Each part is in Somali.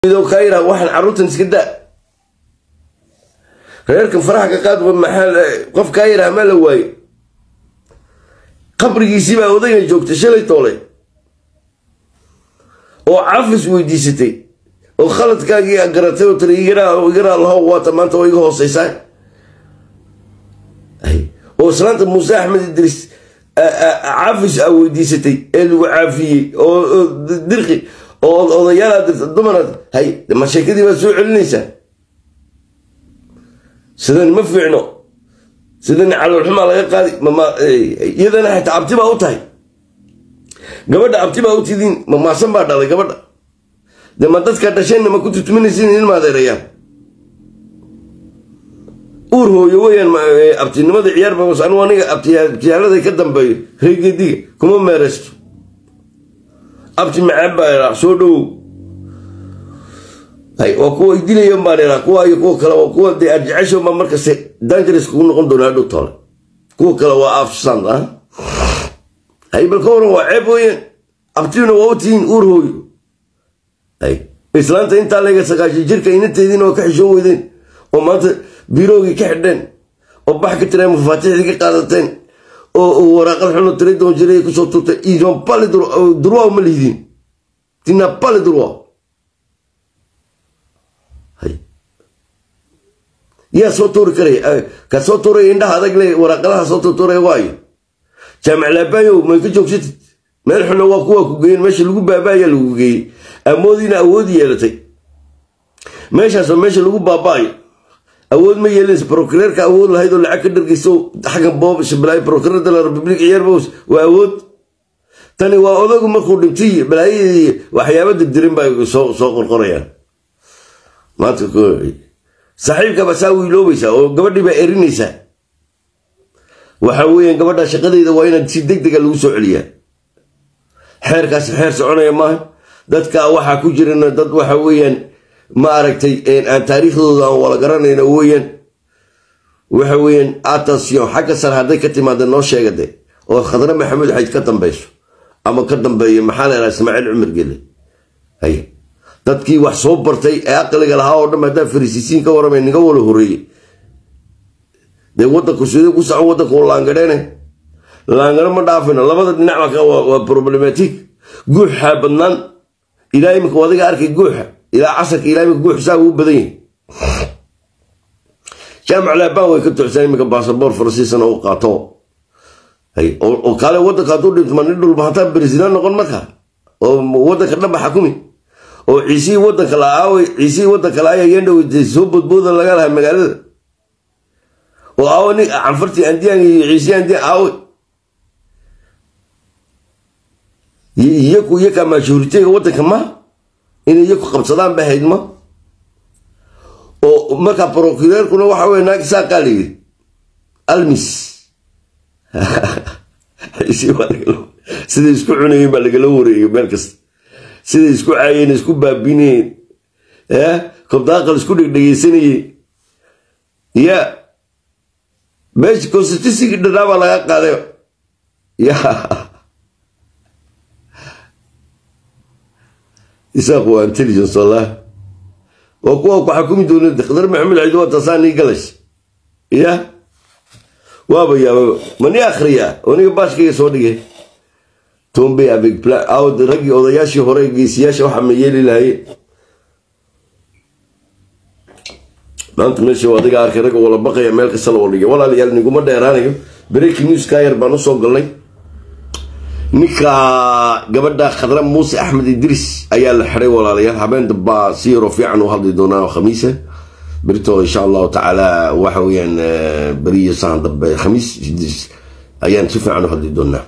kayra waxaan carruurtan iska daa reerkan faraha ka qaad maxaa qof kayra ma la waaye qabrigiisii baa odayga joogtay shalay toolay oo cafis weydiisatay oo khaladkaagii garatay oo tiri igaraa lahow waata maanta oo iga hooseysaa oo islaanta muuse axmed idriis cafis a weydiisatay ee lagu caafiyey oo dirqi oo odayaalaad dirta dumaraad hay ma sheekadii baad soo celinaysaa sidan ma fiicno sidan caloolxumaa laga qaadi iyadana xataa abti baa u tahay gabadha abti baa u tidiin ma maasan baa dhalay gabadha de ma dadkaa dhasheenna ma ku tutuminaysin in maadeerayaan uur hooyo weyaan abtinimada ciyaar ba anu aniga abtiyaalada ka dambeeyo reegediga kuma meereysto abti macaan baa iraa soo dhowow waa kuwa dilayan baan iraa kuwa iyo kuwa kale kuwa dee arjecesho ma markaste dangeres kugu noqon doona hadhow tole kuwa kale waa afsan ah hay bal ka waran waa ceeb weeyaan abtiina waa u tihiin uur hooyo hay islaanta intaa lega sagaashan jirka inateediina waa ka xishoon weydeen oo maanta biroogii ka xidheen oo bax ka tireen mafaatixdii ka qaadateen oo waraaqad xuno tiri doon jiray kusoo turtay idan pali durwa ma lihdin tina pali durwa yaa soo tuuri karaya ka soo tuuraya indhaha adag le waraaqadaha soo tuurtuuraya waayo jaamac laabayo may ka joogsatid meel xuna waa kuwaa ku geeyen meesha lagu baabaayaa lagu geeyey amoodiina awood yeelatay meeshaasoo meesha lagu baabaayo awood ma yeelanaysa prokureerka awood lahayd oo lacag ka dhargeyso xaggan boob shabalaayo prokureer de la republic ciyaar bows waa awood tani waa odagu markuu dhintay balaayadii waxyaaba dirdirin baa soo soo qorqorayaan maanta saaxiibkaba saa wiiloobaysaa oo gabadhii baa erinaysaa waxa weeyaan gabadha shaqadeyda waa inaad si deg dega lagu soo celiyaa xeerkaasi xeer soconaya maaha dadka waxaa ku jirana dad waxa weeyaan ma aragtay aan taariikhdooda aan wala garanayno weeyaan waxa weeyaan attention xagga sare hadday ka timaada noo sheega de oo khadre maxamuud xayd ka dambayso ama ka dambeeya maxaa la yidhaha ismaaciil cumar gele hay dadkii wax soo bartay ee aqliga lahaa oo dhan haddaa farisiisiin ka waramay niga wala horeeyey dee waddanku sidee ku socon waddanku laangadheene laangaro ma dhaafino labada dhinac waa problematic guuxaa badnaan ilaa imika adiga arkay guuxa ilaa casarka ilaa imika guux saa uu badan yahay jaamac laabaan way ka tuxsaan imika baasaboor faransiisana u qaato oo kaale waddanka hadduu dhintma nin dhulba hataa beresidaan noqon marka oo waddanka dhanba xakumi oo ciisihii waddanka la aaway ciisihii waddanka la aaya yandhow soo bodbooda laga lahaa magaalada oo aawo nin canfartii andiyaan iyo ciisihii andiyaan aaway iyaku iyakaa maashuuriteyga waddanka ma inay iyaku qabsadaan ba hayd ma oo markaa prokureerkuna waxa wey naag saaqaa la yidhi almis siday isku cunayeen baa lagala wareegay meel kasta siday isku caayeen isku baabinayeen kobdaaqal isku dhegdhegeysanayeen ya meesha constitutionki dhanaa baa laga qaaday ya isaaq waa intelligence wallah waa kuwa ku xakumi doona khadar maxamed ciid waa tasaanii galash ya waaba yaababa mani akhriya aniga baashkayga soo dhigay tombay avec plan awd raggii odayaashii hore geesiyaasha waxaa ma yeeli lahaye maanta meesha adiga arkay ragga wala baqaya meel kasta loo dhigay walaalayaal niguma dheeraanayo breaking news kayar baan usoo galnay ninka gabadha khadra muuse axmed idris ayaa la xiday walaalayaal habeen dambaa si yaroo fiican u hadli doonaa khamiisa berito insha allahu tacaala waxa weyaan beriyo saan dambe khamiis ayaan si fiican u hadli doonaa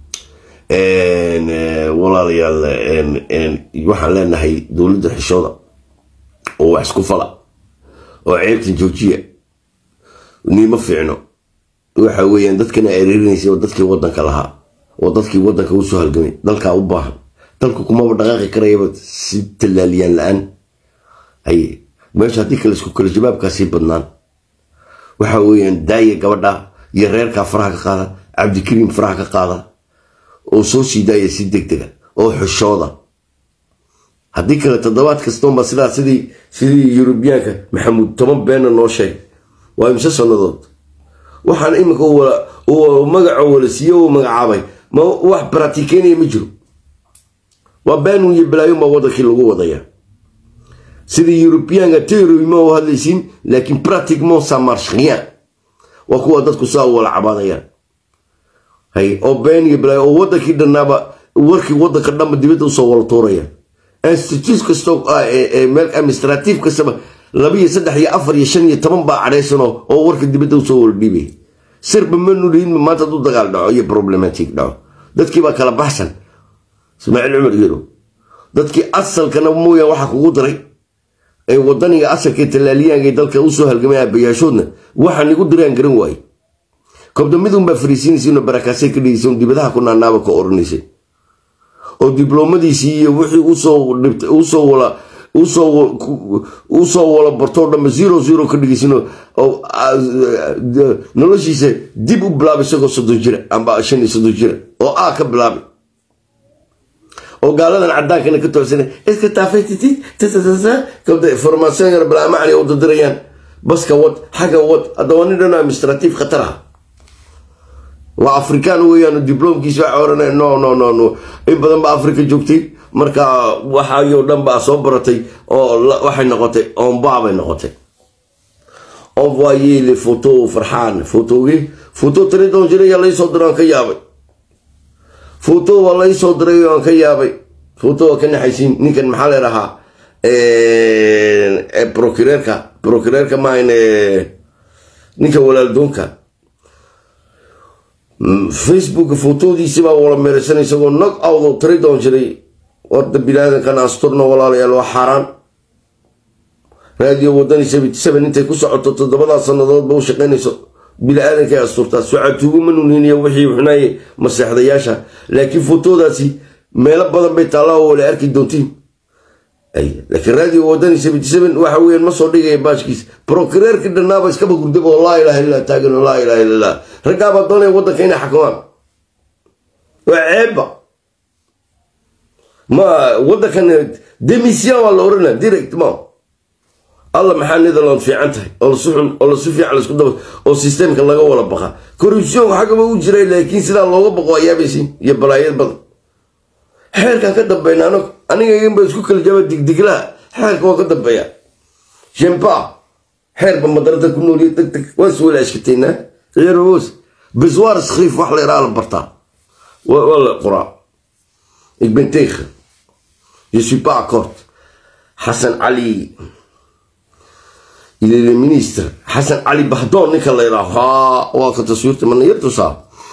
walaalayaal waxaan leenahay dowladda xishooda oo wax isku fala oo ceebtan joojiya niima fiicno waxa weeyaan dadkana ereerinaysa oo dadkii wadanka lahaa oo dadkii wadanka usoo halgamay dalkaa u baahan dalku kumaba dhaqaaqi karayaba si tallaaliyaan la-aan haye meesha haddii kale isku kale jawaabkaasii badnaan waxa weeyaan daaya gabadha iyo reerkaa faraha ka qaada cabdikariim faraha ka qaada oo soo sii daaya si deg dega oo xishooda haddii kale toddobaad kastoonba sidaa sidii sidii yurubiyaanka maxamuud toban beenna noo sheeg waa imse sannadood waxaan iminka magaco wala siiye u magacaabay ma wax baratiikeynaya ma jiro waa beenun iyo balaayun baa waddankii lagu wadaya sidii yurubiyaanka teroy ma u hadlaysiin laakiin pratiquement ça marche rien waa kuwa dadku saa u wala cabaadayaan hay oo been iyo balaayo oo waddankii dhannaaba warkii waddanka dhanba dibadda usoo wala tuuraya institute kastoo meel administrative kastaba laba iyo saddex iyo afar iyo shan iyo toban baa cadhaysanoo oo warka dibadda usoo wala dhiibaya sirba ma nulihinma maanta hadduu dagaal dhaco iyo problematic dhaco dadkii baa kala baxsan ismaaciil cumar yero dadkii asalkana mooyaan waxaa kugu daray ee wadaniga asalka talaaliyaanka dalka usoo halgamay aabayaashoodna waxaan igu diraan garan waaye kobdamidunbaa fariisiinaysa barakaasay ka dhigaysa dibadaha ku naanaaba ka oranaysay oo dibloomadiisii iyo wixii usoo wala usoo wala bartoo dhanba zero zero ka dhigaysin noloshiisa dib u bilaabay isagoo soddon jira amba shan iyo soddon jira oo a ka bilaabay oo gaaladan cadaankana ka toosana iska taafaytiti kabda formaation yar balaa macni u dadirayaan baska wad xagga wad haddaba nin dhan administrative khatar ah waa afrikaan weeyaan diblomkiisa waxa oranaya no no no no in badan ba afrika joogtay marka waxaayoo dhan baa soo baratay oo waxay noqotay ombaa bay noqotay envoyé les photos farxaan photogii photo tiri doon jiray yaa laysoo diray aan ka yaabay photo waa laysoo diray aan ka yaabay photo waa ka naxaysiin ninkan maxaa leerahaa procureerka procureerka maahan ninka walaaldoonka facebook photodiisi baa wala meeraysan isagoo nog awdo tiri doon jiray warda bilaadankan asturna walaalayaal waa xaaraan raadiyo wadani seven intay ku socoto toddobadaa sannadoodba u shaqaynayso bili-aadankay asturtaa socatuuguma nuniniya wixii xunaye maseexdayaasha laakiin fotodaasi meelo badan bay taallaa oo wala arki doontiin laakiin raadiyo wadani seventy seven waxa weeyaan ma soo dhigaya baashkiis prokureerkii dhannaaba iskaba gurdaba oo laa ilaha illah taagan oo laa ilaha illallah raggaabaa doonaya waddanka inay xakamaan waa ceebba ma waddankan demission waa la oranaa direct ma alla maxaa netherland fiican tahay oo lasuxun oo lasu fiican laisku daba oo systemka laga wala baqa corruption xaggaba u jiray laakiin sidaa looga baqo ayaabaysin iyo balaayad badan xeerkaan ka dambayna anog aniga iganba isku kala jaba digdiglaha xeerka waa ka dambeeya jempa xeerba madarada ku nooliya deg deg waa is wala ashkateynaa ciyaarwoos biswaar iskhiif wax la iraa la bartaa waa la qoraa igbenteekha je suis pas accord xasan cali il est le ministre xasan cali bahdoon ninka la yidhaaho haa waa ka taswiirta mana yar tusaa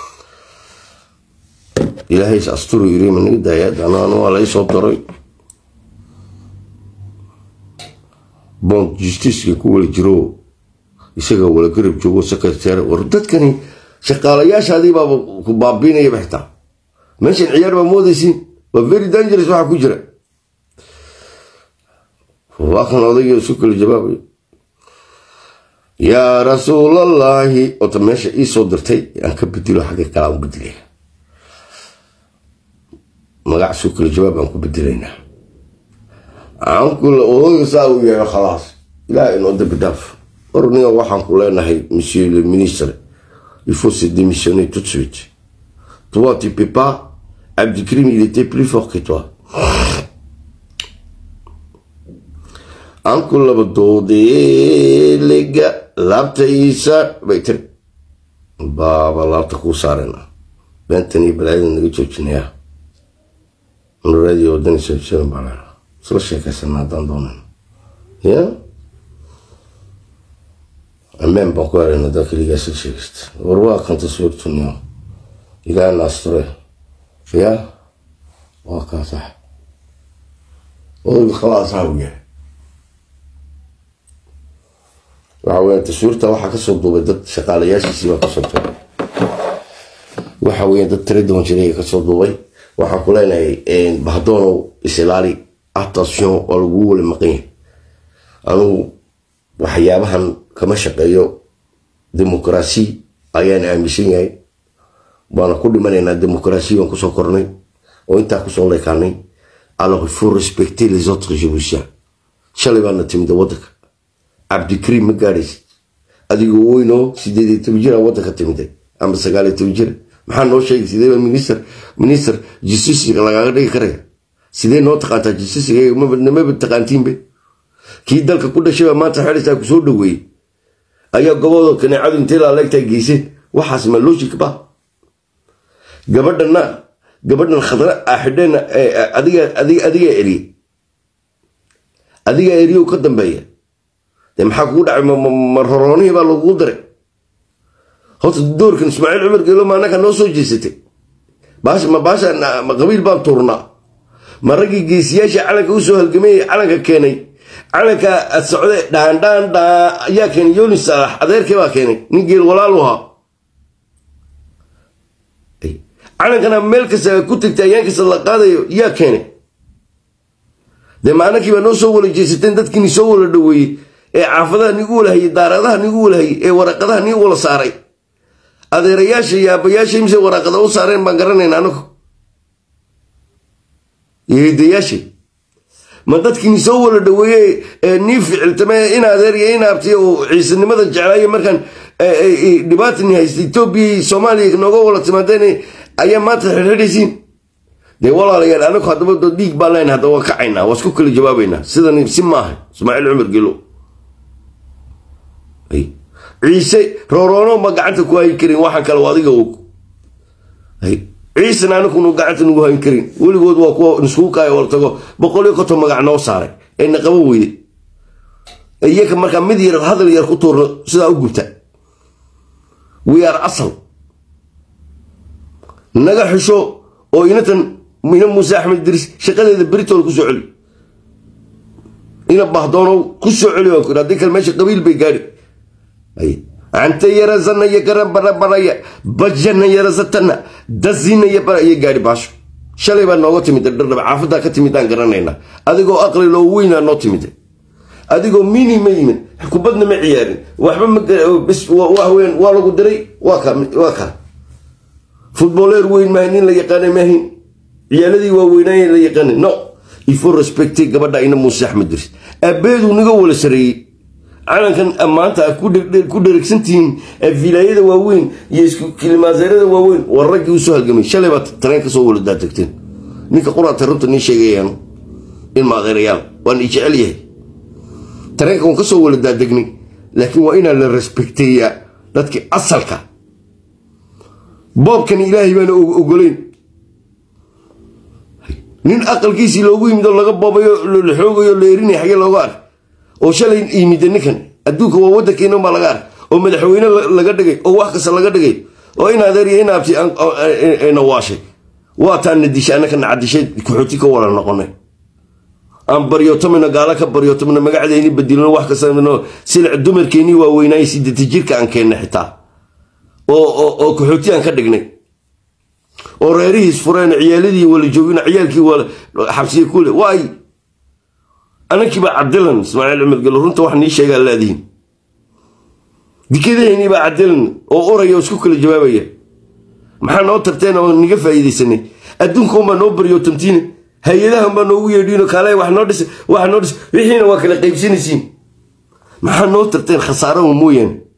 ilaahay is asturu yiri ma naga daayaad anaan waa lay soo daray bon justiceka ku wala jiro isaga wala garab joogo secretary war dadkani shaqaalayaashaadii baaba ku baabiinayaba xitaa meeshan ciyaar baa moodaysiin waa very dangerous waxaa ku jira waa kan odayga isu kala jawaabayo yaa rasuulallaahi ota meesha ii soo dirtay aan ka bedilo xagga kale aan bedelaya magac isu kala jawaab aan ku bedelaynaa aankula odayga saa uu yahay khalaas ilaah inoo dambi dhaaf orniga waxaan ku leenahay monsieur le ministre il faut se démissionner tout de suite toi tu peux pas Abdikrim il était plus fort que toi anku laba doodeelega laabtaysa bay tiri baaba laabta kuu saarena beentan iyo balaayada naga joojinayaa raadiyo wadani soojoodan baa leena isla sheekaysana haddaan doonan ya ameen baan ku herayna haddaan keligaa isla sheegaysta war waa kan taswiirtuniyo ilaahay naasture ya waa kaa sax odayga khalaasaa u yahay waxa weeyaan taswiirta waxaa kasoo duubay dad shaqaalayaashiisii baa kasoo duubay waxa weeyaan dad tira doon jiray kasoo duubay waxaan ku leenahay bahdoonow isilaali attention oo lagu wala maqan yahay anugu waxyaabahan kama shaqeeyo dimuqraasi ayaan aaminsan yahay waana ku dhimanaynaa dimuqraasi baan kusoo kornay oo intaa kusoo leekaanay alors il faut respecter les autres géorgiens shalay baana timida waddanka cabdikariim ma gaadhaysid adigoo weynoo sideed iyo toban jira waddanka timiday ama sagaal iyo toban jira maxaa noo sheegay sidee baa minister minister justiciga lagaaga dhigi karaya sidee noo taqaantaa justiciga maba taqaantiinbe kii dalka ku dhashay baa maanta xelaysaa ku soo dhaweeyey ayaa gobooda kaneecadu intay laaleegtaa geysay waxaas ma logic ba gabadhana gabadhan khadra ah xidheen adiga adigaa eriye adigaa eriyow ka dambeeya dee maxaa kugu dhacay ma roroonihii baa lagugu diray horta doorkan ismaaciil cumar geelo ma annaka noo soo jeesatay baasha ma baasha ma qabiil baan tuurnaa ma raggii geesiyaasha calanka usoo halgamayay calanka keenay calanka socde dhaandhaan dhaa ayaa keenay yooni saalax adeerkii baa keenay nin geel walaalu ahaa calankana meel kasta ku tagtay ayaan kasta la qaadayo yaa keenay dee maanakii baa noo soo wala jeesateen dadkiini soo wala dhaweeyey ee caafadaha nigu walahayey daaradaha nigu walahayey ee waraqadaha nigu wala saaray adeerayaasha iyo aabbayaasha imise waraaqada u saareen baan garanayna anagu iyo hidayaashay ma dadkiini soo wala dhaweeye ee nii ficiltame in adeer iyo in aabtiy oo ciisanimada jeclaayo markaan dhibaatani haysta etoobiya iyo soomaaliya nooga wala timaadeen ayaa maanta xirxidhaysiin dee walaalayaal anagu haddaba doo dhiig baan leyna haddaba waa kacaynaa waa isku kala jawaabaynaa sidan si maaha ismaaciil cumar gelo ciise rooroono ma gacanta ku hayn karin waxaan kale adiga og ciisena anakunu gacanta nagu hayn karin weligood waa kuwa niskugu kaayo wala tago boqol iyo konton magac noo saaray ee na qabo weyde iyaka markaa mid yar hadal yar ku tuurno sidaa u gubta we are asal naga xisho oo inatan ina muuse axmed diris shaqadeeda beritool ku soo celi ina bahdoonow ku soo celi waan ku haddii kale meesha qabiil bay gaadhi anta yarazana iyo garan barabaraya bajana yarazatana dazina iyo baraya gaadhi baasho shalay baa nooga timid dhardhab caafadaa ka timidaan garanaynaa adigoo aqli loo weynaa noo timid adigoo mini ma yimid kubadna ma ciyaarin waxba mawahweyn waa lagu diray waa ka futboleer weyn maaha nin la yaqaana maahin ciyaaladii waaweynaaye la yaqaana no ifo respecte gabadha ina muuse axmed diris abeedu naga wala sareeyey calankan maanta ku dheregsantihiin vilaayada waaweyn iyo isku kilimaaseerada waaweyn waa raggii usoo halgamay shalay baa tareen kasoo wala daatagteen ninka quraata runta nii sheegayaan ilma adeerayaal waan i jecel yahay tareenka waan kasoo wala daadegnay laakiin waa inaa la respekteeyaa dadkii asalka boobkani ilaahay baana ogolayn nin aqalkiisii loogu yimid oo laga boobayo la xoogayo la erinay xagee looga ark oo shalay yimida ninkan adduunka waa waddankeena baa laga ark oo madaxweyne laga dhigay oo wax kasta laga dhigay oo in adeer iyo in aabti na waashay waataana dishay annaka nacadishay kuxooti ka wala noqonay aan baryootamina gaala ka baryootamina magacdayni badilino wax kasta silic dumarkeennii waaweynaaye siddeeta jirka aan keenna xitaa oo kaxooti aan ka dhignay oo reerihiis fureen ciyaaladii wala joogin ciyaalkii xabsiya kule waay anankiibaa cadilan ismaaciil cumar gelo runta wax nii sheegaa laadihin dikadahaynii baa cadilan oo oraya oo isku kala jawaabaya maxaa noo tarteen oo niga faa'iidaysanay adduunkaunbaa noo baryootamtiine hay-adahanbaa noogu yeedhiino kaale wax noo dhisa wax noo dhisa wixiina waa kala qaybsanaysiin maxaa noo tarteen khasaarahu mooyaane